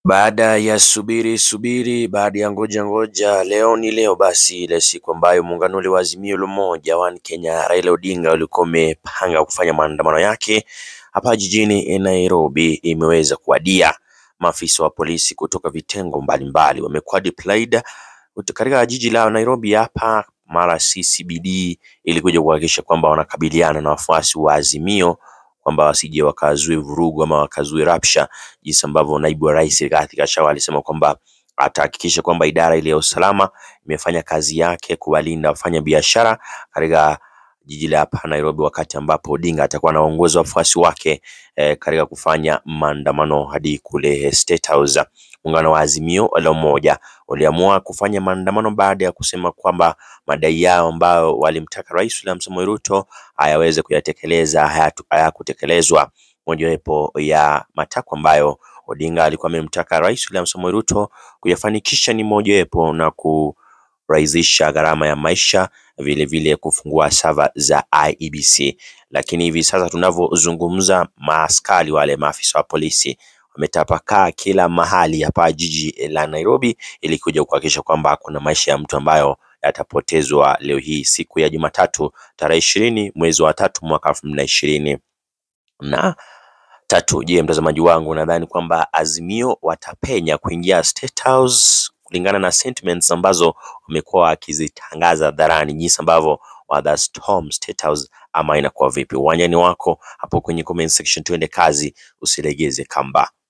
Baada ya subiri subiri, baada ya ngoja ngoja, leo ni leo basi, ile siku ambayo muungano ule wa Azimio la Umoja One Kenya, Raila Odinga ulikuwa umepanga kufanya maandamano yake hapa jijini Nairobi, imeweza kuwadia. Maafisa wa polisi kutoka vitengo mbalimbali wamekuwa deployed katika jiji la Nairobi hapa mara CCBD ili kuja kuhakikisha kwamba wanakabiliana na wafuasi wa Azimio kwamba wasije wakazue vurugu ama wakazue rapsha, jinsi ambavyo naibu wa rais Rigathi Gachagua alisema kwamba atahakikisha kwamba idara ile ya usalama imefanya kazi yake kuwalinda wafanya biashara katika jiji la hapa Nairobi, wakati ambapo Odinga atakuwa anaongoza wafuasi wake eh, katika kufanya maandamano hadi kule State House. Muungano wa Azimio la Umoja waliamua kufanya maandamano baada ya kusema kwamba madai yao ambayo walimtaka Rais William Samoei Ruto ayaweze kuyatekeleza hayatu- hayakutekelezwa. Mojawapo ya matakwa ambayo Odinga alikuwa amemtaka Rais William Samoei Ruto kuyafanikisha ni mojawapo na kurahisisha gharama ya maisha, vile vile kufungua sava za IEBC. Lakini hivi sasa tunavyozungumza, maaskari wale maafisa wa polisi wametapakaa kila mahali hapa jiji la Nairobi ili kuja kuhakikisha kwamba kuna maisha ya mtu ambayo yatapotezwa leo hii siku ya Jumatatu tarehe ishirini mwezi wa tatu mwaka elfu mbili na ishirini na tatu. Je, mtazamaji wangu, nadhani kwamba Azimio watapenya kuingia State House kulingana na sentiments ambazo wamekuwa wakizitangaza hadharani, jinsi ambavyo watha storm State House ama inakuwa vipi? Uwanjani wako hapo kwenye comment section, tuende kazi, usilegeze kamba.